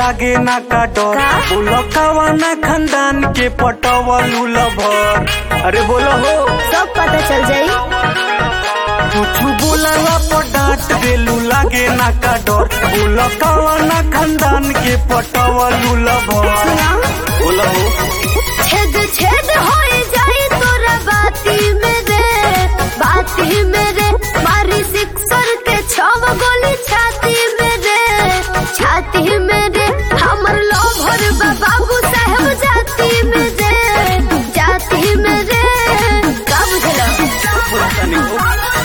लागे ना का डर का? बोलो कवाना खानदान के पटवलू लभर अरे बोलो हो सब पता चल जाई कुछ बोलला पर डांट देलू लागे ना का डर बोलो कवाना खानदान के पटवलू लभर सुना बोलो हो छेद छेद हो जाई तोरा बाती में रे बाती में रे मारी सिक्सर के छव गोली छाती में रे छाती में रे हमर लोभर बाबू साहब जाती में रे जाती में रे का बुझला तनी हो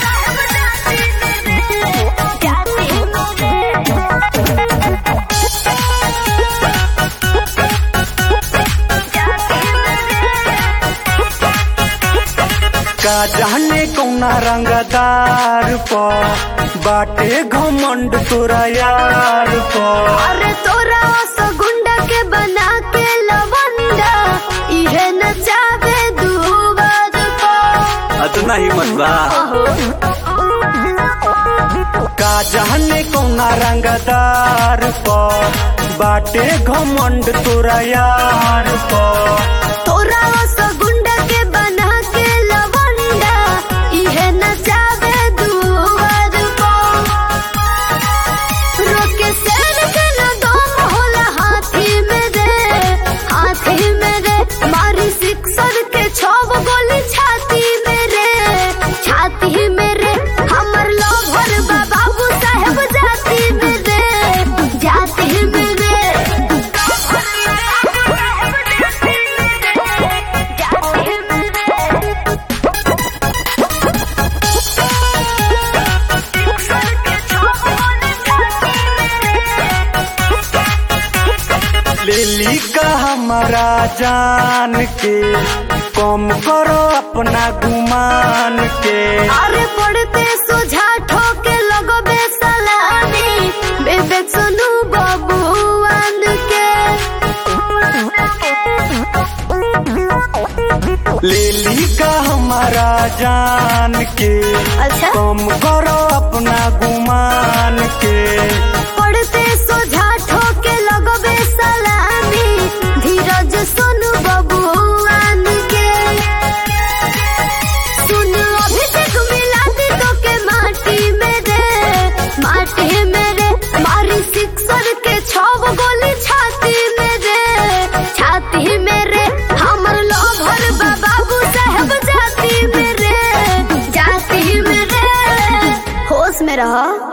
जाती में रे का जाने कौना रंगदार पर बाटे घमंड तोरा यार पर अरे तोरा सो गुंडा के बना के लवंडा इहे नचावे दुबद को अतना हिम्मत बा का जाने कौना रंगदार पर बाटे घमंड तोरा यार पर तोरा सो गुंडा के बना के लवंडा इहे नचावे दुबद को रोके शेर के न दम होला हाथी में रे हाथी में रे मारी सिक्सर के छव गोली छाती में रे छाती में रे हमर लोभर बाबू साहब जाती में रे जाती में रे जाती में रे लेली का हमारा जान के कम करो अपना गुमान के अरे पड़ते सोझा ठोके लगबे सलामी बेबे सुनु बबुआन के लेली का हमारा जान के अच्छा कम करो अपना गुमान के पड़ते सोझा ठोके लगबे सलामी धीरज सुनु बबुआन के सुन अभिषेक मिला दी तो के माटी में रे माटी में रे मारी सिक्सर के छव गोली छाती में रे छाती में रे हमर लोभर बाबू साहब जाती में रे जाती में रे होश में रहो